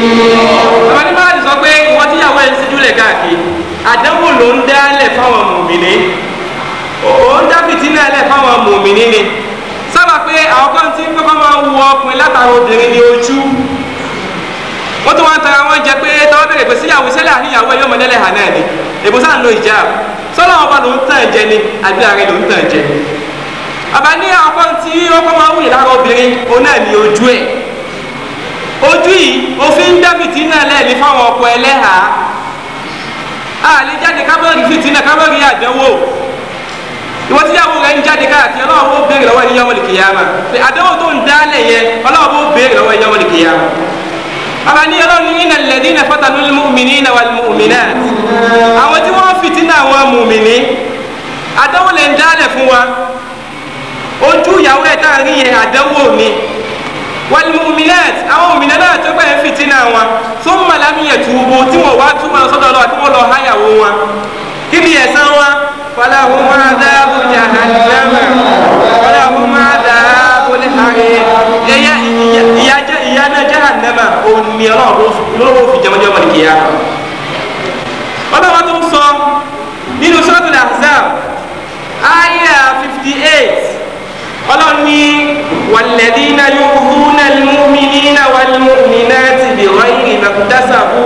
bàbá ní máa sọ pé ìwọ tíyàwó ẹ̀ ń síjú lẹ̀ káàkiri àdánwò ló ń dálẹ̀ fáwọn mùmìnì ó ń dá fìtínà lẹ̀ fáwọn mùmìnì ni sábà pé àwọn kan tí kọ́kọ́ máa ń wọ ọkùnrin látara obìnrin ní ojú wọ́n tún wá ń tara wọn jẹ pé tọ́wọ́ bẹ̀rẹ̀ pé síyàwó sẹ́lẹ̀ àníyàwó ẹ̀ yóò mọ lẹ́lẹ̀ hàn náà ni èbó sáà ń lo ìjà sọ́lá ọba ló ń tàn jẹ ni àbí ààrẹ ló ń tàn jẹ bàbá ní àwọn kan tí ọkọ máa ń wùyí lára obìnrin òun náà ní ojú ẹ̀ ojú yìí òfin ń dá fìtínà lẹ́ẹ̀ni fáwọn ọkọ ẹlẹ́hàá àlè jáde kábọ̀rì fìtínà kábọ̀rì àdánwò ìwọ tíyàwó rẹ ń jáde káàkiri ọlọ́wọ́ bó béèrè lọ́wọ́ ẹni yọmọ nìkìyàmà pé àdánwò tó ń dálẹ̀ yẹn ọlọ́wọ́ bó béèrè lọ́wọ́ ẹni yọmọ nìkìyàmà bàbá ní ọlọ́run ní iná lẹ́dí iná fọ́tànú mùmìnì iná wà mùmìnà àwọn tí wọ́n fìtínà àwọn mùmìnì àdánwò lè ń dálẹ̀ fún wa ojú ìyàwó ẹ̀ tá à ń rí yẹn àdánwò ni wàlmùmínát àwọn òmìnira náà tó gbà ń fìtínà wọn tó ń màlámì yẹn túbú tí wọn wá túmọ̀ sọ́dọ̀ lọ tí wọ́n lọ háyàwó wọn kí ni ẹ̀san wọn falahum adhabu jahannama falahum adhabu al-harir yẹyẹ ìyá náà jahannama òní ọlọ́wọ́ fi jẹmọ́jọ́ wọn kìíyà ọlọ́wọ́ tó ń sọ nínú suratul ahzab aya fifty eight ọlọ́ni wàlẹ́dínà yóò húnà lùmínínà wàlùmínà ti bí wáyé mẹ́kúndásàbù.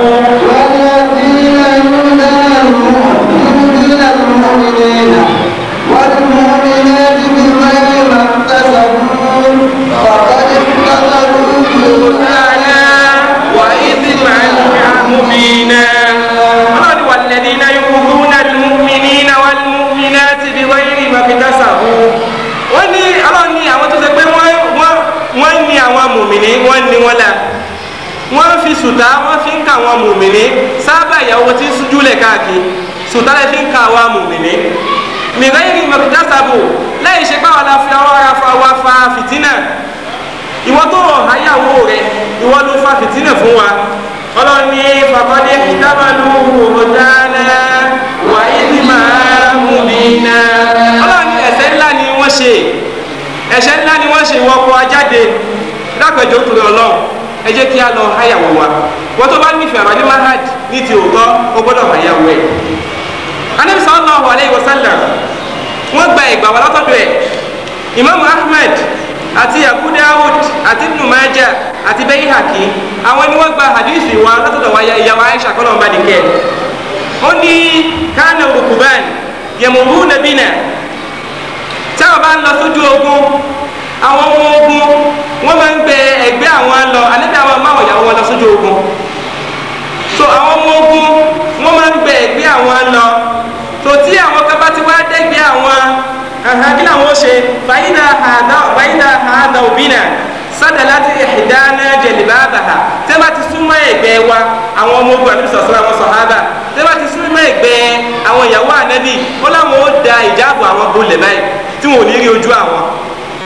والمؤمنات بغير ما اكتسبوا فقد احتملوا بهتانا وإثما مبينا ọlọ́ni wàlẹ́dínà yóò húnà lùmínínà wàlùmínà ti bí wáyé mẹ́kúndásàbù. wọ́n ní ọlọ́run ní àwọn tó ṣe pé wọ́n wọ́n wọ́n ní àwọn mùmìnì wọ́n ní wọ́n la wọ́n fi sùtá wọ́n fi ń ka àwọn mùmìnì sábà ìyàwó tí ń sújúlẹ̀ káàkiri sùtá lè fi ń ka àwọn mùmìnì mìíràn yìí mọ̀kútàṣàbò lẹ́yìn ṣe báwa la fi ọwọ́ ara fa wa fa fìtínà ìwọ tó rọ̀ háyàwó rẹ ìwọ ló fa fìtínà fún wa ọlọ́run ní fàkọ́dé kìtàbàlú òdáná wà ìdí máa mú mi ná ọlọ́run ní ẹ̀ṣẹ̀ ńlá ni wọ́n ṣe ẹ̀ṣẹ̀ ńlá ni wọ́n ṣe ìwọ kọ ajáde dápẹ̀jọ́ torí ọlọ́run ẹ jẹ́ kí a lọ háyàwó wa wọ́n tó bá nífẹ̀ẹ́ àwọn ní mahad ní ti òótọ́ ó gbọ́dọ̀ háyàwó ẹ̀ anabi sallallahu alayhi wa sallam wọ́n gba ìgbà wà látọ̀dọ̀ ẹ̀ imam ahmed àti abu dawud àti ibn majah àti bayhaqi àwọn ni wọ́n gba hadith wa látọ̀dọ̀ wa ìyàwó aisha kọ́nà ọba nìkẹ́ ó ní kánà rukuban yamuruna bina táwọn bá ń lọ sójú ogun àwọn ọmọ ogun wọ́n máa ń gbé ẹgbẹ́ àwọn lọ àníbi àwọn máa wọ̀nyàwó wọn lọ sójú ogun so àwọn ọmọ ogun wọ́n máa ń gbé ẹgbẹ́ àwọn lọ tó tí àwọn kan bá ti wá dẹ́gbẹ́ àwọn kí làwọn ṣe fàyínà àdá fàyínà àdá òbínà sádà láti ìdáná jẹ̀lìbáàbàhà tẹ́ bá ti súnmọ́ ẹgbẹ́ wa àwọn ọmọ ogun àti sọ̀sọ́ àwọn sọ̀hábà tẹ́ bá ti súnmọ́ ẹgbẹ́ àwọn ìyàwó ànábì ó láwọn ó da ìjáàbò àwọn bolẹ̀ báyìí tí wọn ò ní rí ojú àwọn